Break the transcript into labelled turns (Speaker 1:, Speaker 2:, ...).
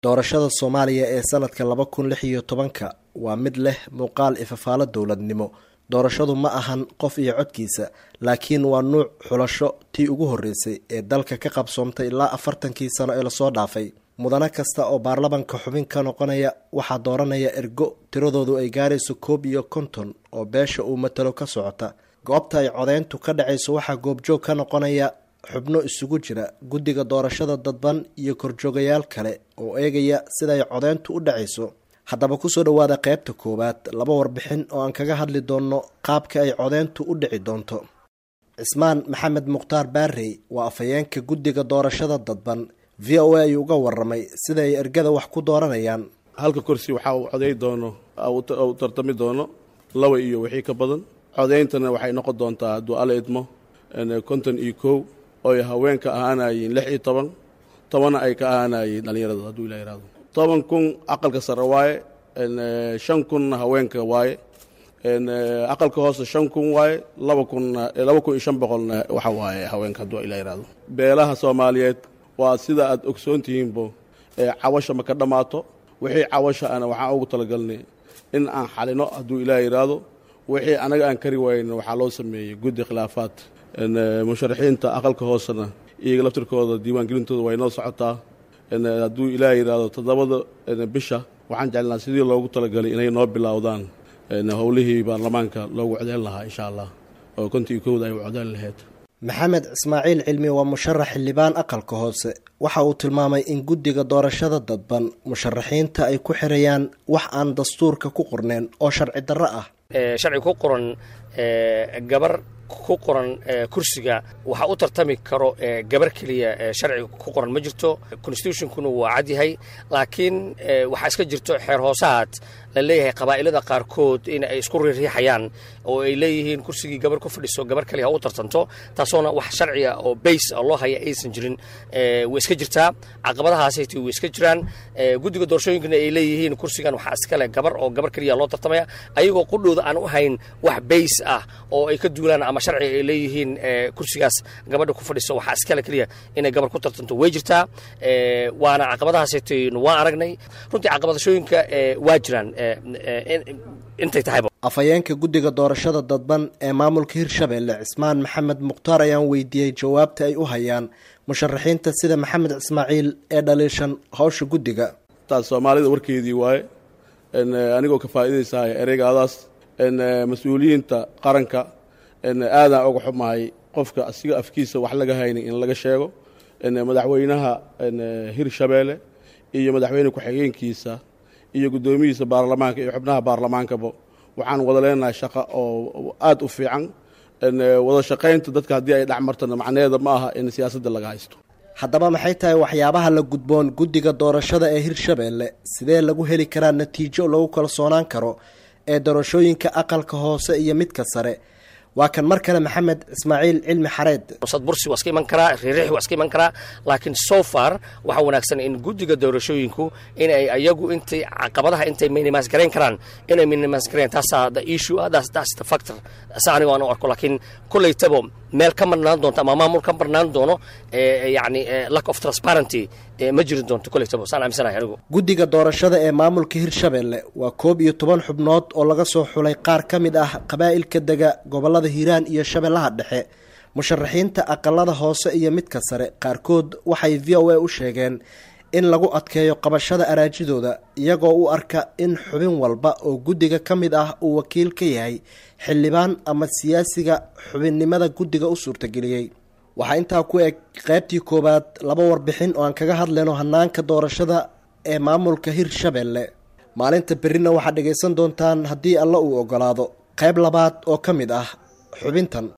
Speaker 1: doorashada soomaaliya ee sanadka laba kun lix iyo tobanka waa mid leh muuqaal ifafaalo dowladnimo doorashadu ma ahan qof iyo codkiisa laakiin waa nuuc xulasho tii ugu horreysay ee dalka ka qabsoomtay ilaa afartankii sano ee lasoo dhaafay mudane kasta oo baarlamanka xubin ka noqonaya waxaa dooranaya ergo tiradoodu ay gaarayso koob iyo konton oo beesha uu matalo ka socota goobta ay codeyntu ka dhacayso waxaa goobjoog ka noqonaya xubno isugu jira guddiga doorashada dadban iyo korjoogayaal kale oo eegaya siday codeyntu u dhacayso haddaba kusoo dhowaada qeybta koowaad laba warbixin oo aan kaga hadli doonno qaabka ay codeyntu u dhici doonto cismaan maxamed mukhtaar baarey waa afhayeenka guddiga doorashada dadban v o a ayuu uga waramay sida ay ergada wax ku dooranayaan
Speaker 2: halka kursi waxaa uu coday doono u tartami doono laba iyo wixii ka badan codayntana waxay noqon doontaa hadduu ala idmo konton iyo kow oy haweenka ahaanayeen lix iyo toban tobanna ay ka ahaanayeen dhallinyarada hadduu ila yihahdo toban kun aqalka sare waaye shan kunna haweenka waaye aqalka hoose shan kun waaye laba kunna laba kun iyo shan boqolna waxa waaye haweenka hadduu ila yihahdo beelaha soomaaliyeed waa sida aad ogsoon tihiinbo cawasha ma ka dhammaato wixii cawasha ana waxaan ugu talagalnay in aan xalino hadduu ilaah yidhaahdo wixii anaga aan kari wayna waxaa loo sameeyey guddi khilaafaad musharaxiinta aqalka hoosena iyaga laftirkooda diiwaangelintooda way noo socotaa hadduu ilaah yidhaahdo toddobada bisha waxaan jeclnaa sidii loogu talagalay inay noo bilowdaan howlihii baarlamaanka loogu codeyn lahaa insha allah oo kontii kowda ay u codeyn lahayd
Speaker 1: maxamed ismaaciil cilmi waa musharax xildhibaan aqalka hoose waxa uu tilmaamay in guddiga doorashada dadban musharaxiinta ay ku xirayaan wax aan dastuurka ku qorneen oo sharci darro ah
Speaker 3: sharci ku qoran gabar ku qoran kursiga waxaa u tartami karo gabar keliya sharciga ku qoran ma jirto constitutionkuna waa cadyahay laakiin waxaa iska jirto xeer hoosahaad la leeyahay qabaa'ilada qaarkood in ay isku riiriixayaan oo ay leeyihiin kursigii gabar ku fadhiso gabar kaliya ha u tartanto taasoona wax sharciga oo bays loo haya aysan jirin way iska jirtaa caqabadahaasayt way iska jiraan guddiga doorashooyinkana ay leeyihiin kursigan waxaa iskale gabar oo gabar keliya loo tartamaya ayagoo qudhooda aan u hayn wax bays ah oo ay ka duulaan ama sharciga ay leeyihiin kursigaas gabadha ku fadhiso waxaa iskale keliya inay gabar ku tartanto way jirtaa waana caqabadahaasaytn waan aragnay runtii caqabadashooyinka waa jiraan intay tahayba
Speaker 1: afhayeenka guddiga doorashada dadban ee maamulka hirshabeelle cismaan maxamed mukhtaar ayaan weydiiyey jawaabta ay u hayaan musharaxiinta sida maxamed ismaaciil ee dhaliishan howsha guddiga
Speaker 2: taas soomaalida warkeedii waaye anigoo ka faa'iidaysaaya ereygaadaas mas-uuliyiinta qaranka aadaan uga xumahay qofka asiga afkiisa wax laga haynin in laga sheego madaxweynaha hirshabeelle iyo madaxweyne ku-xigeenkiisa iyo guddoomiyihiisa baarlamaanka iyo xubnaha baarlamaankaba waxaan wada leenahay shaqo oo aad u fiican wada shaqaynta dadka haddii ay dhexmartana macnaheeda ma aha in siyaasadda laga haysto
Speaker 1: haddaba maxay tahay waxyaabaha la gudboon guddiga doorashada ee hirshabeelle sidee lagu heli karaa natiijo lagu kalsoonaan karo ee doorashooyinka aqalka hoose iyo midka sare waa kan mar kale maxamed ismaaciil cilmi xareed
Speaker 3: sad bursi waa iska iman karaa riirixi waa iska iman karaa laakiin so far waxaa wanaagsan in guddiga doorashooyinku inay ayagu intay caqabadaha intay minimas garayn karaan inay minimas garayn taasaa the issue ah that's, that's the factor sa anigo aan u arko laakiin kollaytaba meel ka marnaan doonto ama maamul ka marnaan doono yacni lack of transparency ma jiri doonto kollaytaba saan aaminsanahay anigu
Speaker 1: guddiga doorashada ee maamulka hirshabeelle waa koob iyo toban xubnood oo laga soo xulay qaar ka mid ah qabaa'ilka dega gobollada hiiraan iyo shabeellaha dhexe musharaxiinta aqalada hoose iyo midka sare qaarkood waxay v o a u sheegeen in lagu adkeeyo qabashada araajidooda iyagoo u arka in xubin walba oo guddiga ka mid ah uu wakiil ka yahay xildhibaan ama siyaasiga xubinnimada guddiga u suurtageliyey waxaa intaa ku eg qaybtii koowaad laba warbixin oo aan kaga hadlayno hanaanka doorashada ee maamulka hirshabeelle maalinta berrina waxaad dhegaysan doontaan haddii alla uu ogolaado qayb labaad oo ka mid ah xubintan